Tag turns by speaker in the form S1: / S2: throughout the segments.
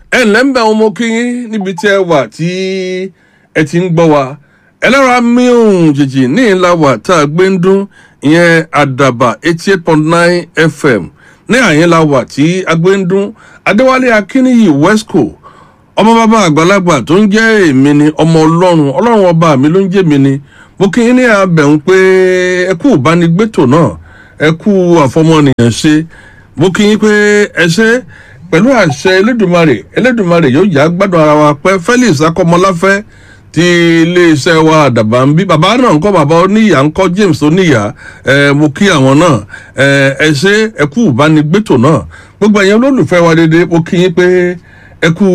S1: ẹ ǹlẹ́ ń bẹ ọmọ kínyín níbi tí ẹ wà tí ẹ ti ń gbọ́ wa ẹlẹ́rọ amíhùn jìjì ní ìlà wà tá a gbé ń dún ìyẹn àdàbà eighty eight point nine fm ní àyínlá wà tí a gbé ń dún adéwálé akínníyì wesco ọmọ bàbá àgbàlagbà tó ń jẹ́ èmi ni ọmọ ọlọ́run ọlọ́run ọba mi ló ń jẹ́ mi ni mo kí yín ní abẹ̀hún pé ẹ kú ìbánigbétò náà ẹ kú àfọmọnìyàn ṣe mo kí yín pé ẹ ṣe pẹ̀lú àṣẹ elédùnmarè elédùnmarè yóò yá gbádùn ara wa pẹ́ felix akọmọláfẹ́ ti iléeṣẹ́ wa àdàbà ń bí bàbá náà ń kọ́ bàbá oníyà ń kọ́ james oníyà ẹ mo kí àwọn náà ẹ ẹ ṣe ẹ kú ìbánigbétò náà gbogbo ẹ̀yẹn olólùfẹ́ wa dédé mo kí yín pé ẹ kú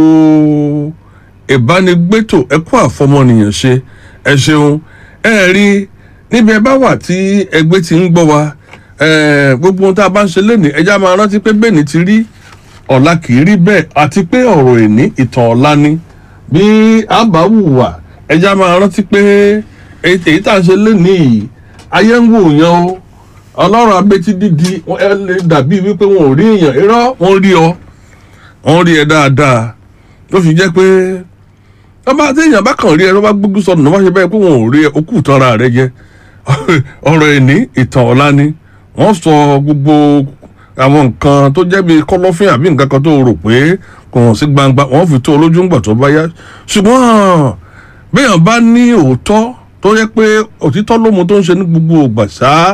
S1: ìbánigbétò ẹ kú àfọmọnìyàn ṣe ẹ ṣeun ẹ rí níbi ẹ bá wà tí ẹgbẹ́ ti ń gbọ́ wa ẹ gbogbo ohun tá a bá ń ṣe lénìí ẹja máa rántí pé bẹ́ẹ̀ ni ti rí ọ̀la kì í rí bẹ́ẹ̀ àti pé ọ̀rọ̀ èní ìtàn ọ̀la ni bí a bá wùwà ẹja máa rántí pé èyí tá a ṣe lénìí yìí ayé ń wò yan o ọlọ́run abẹ́tí dídi ẹ lè dàbí wípé wọn ò rí èèyàn irọ́ wọn rí ọ wọn rí ẹ dáadáa ló fi jẹ́ pé ọba téèyàn bá kàn rí ẹ ló bá gbógun sọnù ló bá ṣe bẹ́ẹ̀ pé wọn ò rí ẹ okú ìtanra rẹ jẹ ọ̀rọ̀ ẹ̀ní ìtàn ọ̀la ni wọ́n sọ gbogbo àwọn nǹkan tó jẹ́ bíi kọ́lọ́fín àbí nǹkan kan tó rò pé kò hàn sí gbangba wọ́n fi tó olójú ńgbà tó bá yá ṣùgbọ́n béèyàn bá ní òótọ́ tó yẹ pé òtítọ́ lómo tó ń ṣe ní gbogbo ògbà ṣá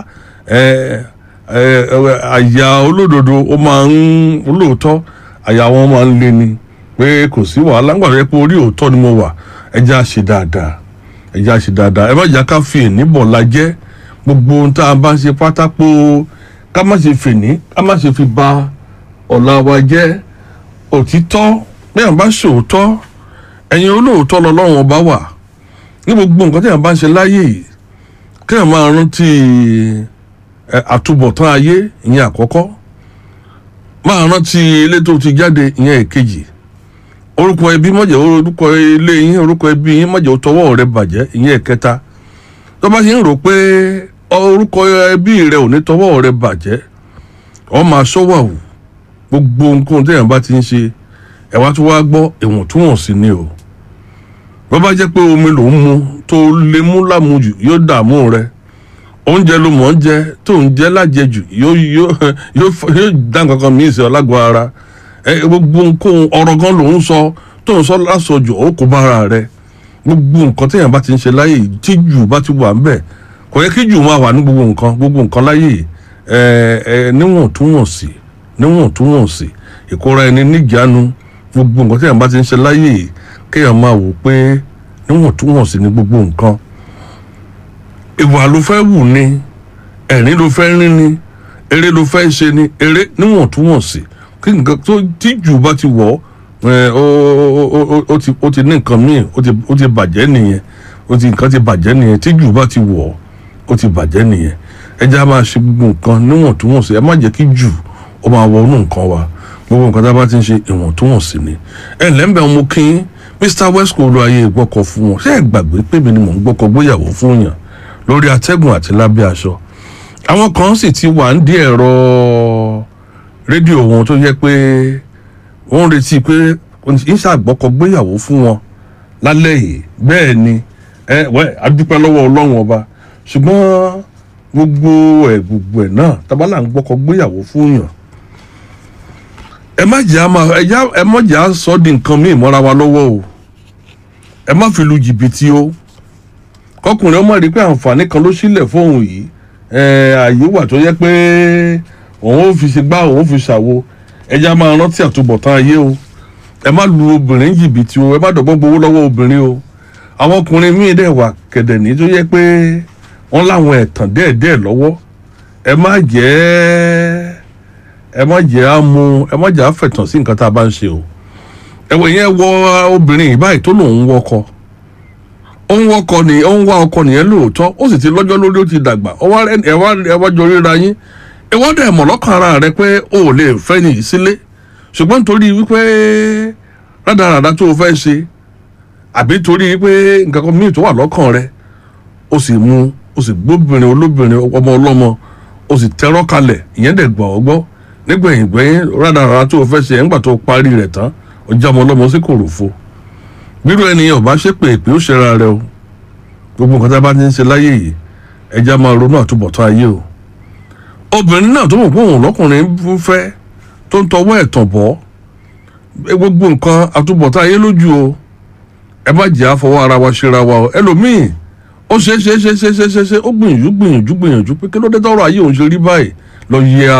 S1: àyà olódodo ó máa ń olóòótọ́ àyà wọn máa ń lé ni pé kò sí wàhálà ńgbà tó yẹ pé orí òótọ́ ni mo wà ẹ jẹ́ àṣe dáadáa ẹ jẹ́ àṣe dáadáa ẹ má jà ká fi ìníbọ̀ la jẹ́ gbogbo ohun tá a bá ṣe pátápó ká má ṣe fìní ká má ṣe fi ba ọ̀la wa jẹ́ òtítọ́ bẹ́ẹ̀ bá ṣòótọ́ ẹ̀yin olóòótọ́ lọ́lọ́run ọba wà ní gbogbo nǹkan tí èèyàn bá ń ṣe láyé yìí kéèyàn máa rántí àtúbọ̀tán ayé ìyẹn àkọ́kọ́ máa rántí ilé tó ti jáde ìyẹn èkejì orúkọ ẹbí mọ̀jẹ̀ orúkọ ilé yín orúkọ ẹbí yín mọ̀jẹ̀ tọwọ́ rẹ bàjẹ́ ìyẹn ẹ̀kẹta tó bá ṣe ń rò pé orúkọ ẹbí rẹ ò ní tọwọ́ rẹ bàjẹ́ ọ máa ṣọ́wà wù gbogbo nǹkan téèyàn bá ti ń ṣe ẹ̀wá tó wá gbọ́ ìwọ̀ntúnwọ̀nsì ni o bó bá jẹ́ pé omi ló ń mu tó lè mú lámujù yóò dààmú rẹ oúnjẹ ló mọ̀ ń jẹ tó ń jẹ lájẹjù yóò yóò yóò dá nǹkan kan mìíràn sí ọ lágọ̀ọ́ ara gbogbo nǹkan ọ̀rọ̀ gan ló ń sọ tó ń sọ lásọjù ó kó bára rẹ gbogbo nǹkan téèyàn bá ti ń ṣe láyè tí jù bá ti wà ń bẹ̀ kò yẹ kí jù máa wà ní gbogbo nǹkan gbogbo nǹkan láyè ẹ ẹ níwọ̀ntúnwọ̀nsì níwọ̀ntúnwọ̀nsì ìkóra ẹni níjàánu gbogbo nǹkan téèyàn bá ti ń ṣe láyè kéèyàn máa wò pé níwọ̀ntúnwọ̀nsì ní gbogbo nǹkan ìwà ló fẹ́ wù ni ẹ̀rín ló fẹ́ rín ni eré ló fẹ́ ṣe ni eré níwọ̀ntúnwọ̀nsì kí nǹkan tó tí jù bá ti wọ̀ ó ti ní nǹkan míì ó ti bàjẹ́ nìyẹn ó ti nǹkan ti bàjẹ́ nìyẹn tí jù bá ti wọ̀ ó ti bàjẹ́ nìyẹn ẹ jẹ́ a máa ṣe gbogbo nǹkan níwọ̀ntúnwọ̀nsì ẹ má jẹ́ kí jù ó máa wọ inú nǹkan wa gbogbo nǹkan tá a bá ti ń ṣe ìwọ̀ntúnwọ̀nsì ni ẹ lẹ́ńbẹ̀ ọmọ kín mr wesco ló ayé ìgbọ́kọ̀ fún wọn ṣé ẹ gbàgbé pé mi ni mò ń gbọ́kọ̀ gbéyàwó fún yàn lórí atẹ́gùn àti lábẹ́ aṣọ àwọn kan sì ti wà ń dí ẹ̀rọ rédíò wọn tó yẹ pé wọ́n ń retí pé ń ṣàgbọ́kọ̀ gbéyàwó fún wọn lálẹ́ yìí bẹ́ẹ̀ ni ẹ wẹ́ adúpẹ́ lọ́wọ́ ọlọ́run ọba ṣùgbọ́n gbogbo ẹ̀ gbogbo ẹ̀ náà tabalà ń gbọ́kọ̀ gbéyàwó fún yàn ẹ má jẹ́ àmà ẹ má jẹ́ àsọ di nǹkan míì mọ́ra wa lọ́wọ́ o ẹ má fi lu jìbìtì o kọkùnrin ọmọ rí pé àǹfààní kan ló sílẹ̀ fóun yìí ààyè wà tó yẹ pé òun ò fi ṣe gbá òun ò fi ṣàwo ẹja máa rántí àtúbọ̀tán ayé o ẹ má lu obìnrin jìbìtì o ẹ má dọ̀gbọ́n gbowó lọ́wọ́ obìnrin o àwọn ọkùnrin míì dẹ̀ wà kẹ̀dẹ̀ní tó yẹ pé wọ́n láwọn ẹ̀tàn díẹ̀díẹ̀ lọ́wọ́ ẹ má jẹ́ ẹ má jẹ́ àmú ẹ má jẹ́ àfẹ̀tàn sí nǹkan tá a bá ń ṣe o ẹ̀wẹ̀ yẹn wọ obìnrin ìbáyìí tó lòun wọkọ̀ ó ń wọkọ ni ó ń wá ọkọ nìyẹn lóòótọ́ ó sì ti lọ́jọ́ lórí ó ti dàgbà ẹwà jọ ríra yín ìwọ́n dẹ̀ mọ̀ lọ́kàn ara rẹ pé o ò lè fẹ́ nìyí sílé ṣùgbọ́n nítorí wípé rádaràdá tó o fẹ́ ṣe àbí torí wípé nǹkan kan míì tó wà lọ́kàn rẹ o sì mú o sì gbóbìnrin olóbìnrin ọmọ ọlọ́mọ o sì tẹ́rọ́ kalẹ̀ ìyẹn dẹ̀ gbọ́ ọ gbọ́ nígbẹ̀yìn gbẹ̀yìn rádaràdá tó o fẹ́ ṣe nígbà tó o parí rẹ̀ tán ọjà ọmọ ọlọ́mọ sí kòròfo bírò ẹnìyàn bá ṣépè pé ó ṣera rẹ o gbogbo nǹkan tá a bá ti ń ṣe láyé yìí ẹja máa ronú àtúbọ̀tán ayé o obìnrin náà tó mọ̀ pé òun lọ́kùnrin ń fẹ́ tó ń tọwọ́ ẹ̀tàn bọ́ gbogbo nǹkan àtúbọ̀tán ayé lójú o ẹ má jẹ́ àfọwọ́ ara wa ṣera wa o ẹlòmíì ó ṣe é ṣe é ṣe é ṣe é ṣe é ṣe ó gbìyànjú gbìyànjú gbìyànjú pé kí ló dé tọrọ ayé òun ṣe rí báyìí lọ yẹ